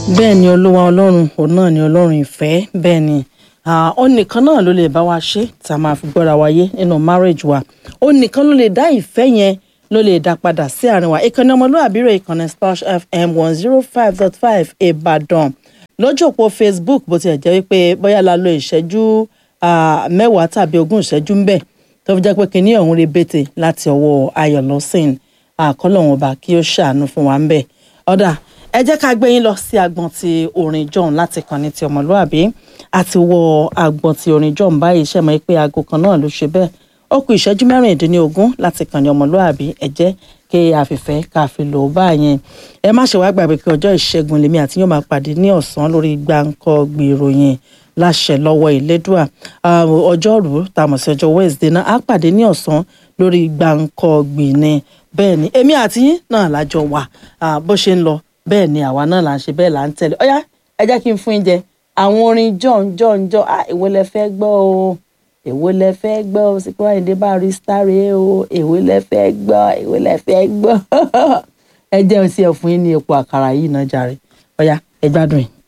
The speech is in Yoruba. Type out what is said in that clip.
bẹ́ẹ̀ ni olúwa ọlọ́run òun náà ni ọlọ́run ìfẹ́ bẹ́ẹ̀ ni ó nìkan náà ló lè bá wa ṣe tá a máa fi gbọ́ra wáyé nínú marriage wa ó nìkan ló lè dá ìfẹ́ yẹn ló lè dá padà sí àárín wa ìkànnì ọmọlúwàbí rẹ̀ ìkànnì splash fm one zero five dot five ìbàdàn lójú òpó facebook bó tilẹ̀ jẹ́ wípé bóyá la lo ìṣẹ́jú mẹ́wàá tàbí ogún ìṣẹ́jú ń bẹ̀ tó fi jẹ́ pé kinní ọ̀hún rebete láti ọwọ́ ayọ̀ lọ́sìn àkọlọ́wọ́n ọba kí ó ṣàánú fún wa ń bẹ̀ ọ̀dà ẹ jẹ́ ká gbé yín lọ sí agbọ̀n ti orin john láti kàn ní ti ọmọlúàbí àti wọ agbọ̀n ti orin john báyìí ṣe mọ̀ pé aago kan náà ló ṣe bẹ́ẹ̀ ó kù ìṣẹ́jú mẹ́rìndínlógún láti kàn ní ọmọlúàbí ẹ jẹ́ kí àfìfẹ́ ká fi lò ó báyẹn ẹ má ṣe wá gbàgbé pé ọjọ́ ìṣẹ́gun lèmi àti yóò máa pàdé ní ọ̀sán lórí gbáǹkọ́ gbèròyìn láṣẹ lọ́wọ́ ìlédùà ọjọ́rú tàmọ̀ sí ọjọ́ wednesday náà á pàdé ní ọ̀sán lórí gbáǹkọ́ gbìnì bẹ́ẹ̀ ni èmi àti yín náà lájọ wà bó ṣe ń lọ bẹ́ẹ̀ ni àwa náà là ń ṣe bẹ́ẹ̀ là ń tẹ̀lé ọ̀yá ẹ jẹ́ kí n fún yín jẹ àwọn orin john john john ah èwo lẹ fẹ́ gbọ́ o èwo lẹ fẹ́ gbọ́ o Síkírù Àyìndé Barrister rèé o èwo lẹ fẹ́ gbọ́ èwo lẹ fẹ́ gbọ́ ẹ jẹ́ sí ẹ fún yín ní epo àkàrà yìí náà jàre ọ̀yá ẹ gbádùn yìí.